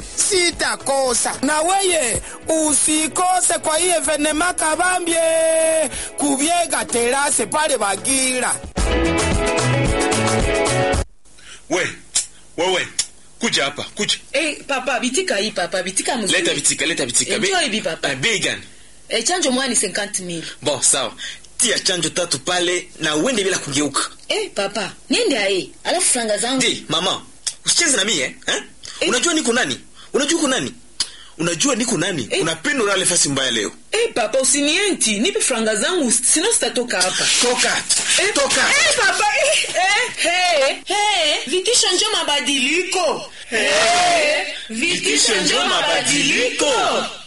sitakosa. Na weye usikose kwa hii evenema kabambye kubyega terase pale Bagira. We, wewe, kuja hapa, kuja. Eh, papa bitika hii papa bitika mzuri. Leta bitika, leta bitika. Enjoy bi papa. Eh, bei gani? Eh, chanjo mwani 50000. Bon, sawa. Tia chanjo tatu pale na uende bila kugeuka. Eh, papa, niende ae. Alafu franga zangu. Ndi, mama, usicheze na mimi eh? eh? Unajua niko nani? Unajua uko nani? Unajua niko nani? Eh. Unapenda ulale fasi mbaya leo. Eh, papa usinienti. Nipe franga zangu sino sitatoka hapa. Toka. Eh, Toka. Eh, papa, eh, eh, hey, hey. Vitisho njo mabadiliko. Eh, vitisho njo mabadiliko.